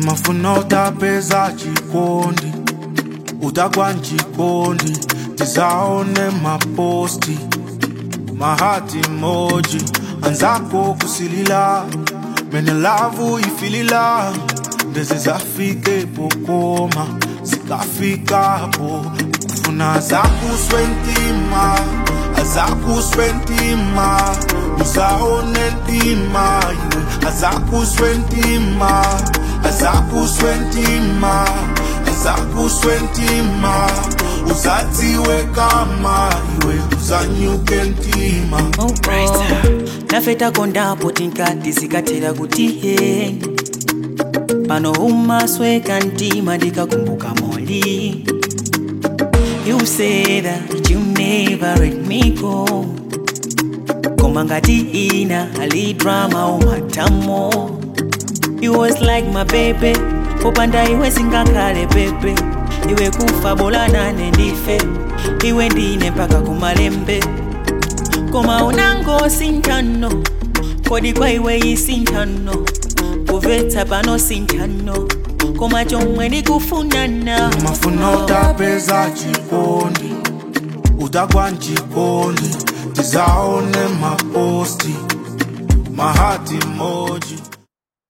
mafuna utapeza chikondi utakwa nchikondi tizaone maposti mahati moji anzako kusilila mene lavu ifilila ndeze zafike pokoma zikafikapo kufuna zakuswentima azakuswentima uzaone ntima iwe azakuswentima azakuswentima azakuswentima uzadziwe kama iwe uzanyuke ntima Oh, oh. nafetako ndapo tinkati zikatera kuti he pano umasweka ntima ndikakumbuka moli you say that you never let me go koma ngati ina ali drama umatamo you was like my baby popanda iwe singakhale pepe iwe kufa bola nane ndife iwe ndine mpaka kumalembe koma unango sintano kodi kwa iwe isintano kuvetsa pano sintano koma chomwe ndikufunana mafuna utapeza chikondi utakwa nchikondi tizaone maposti mahati moji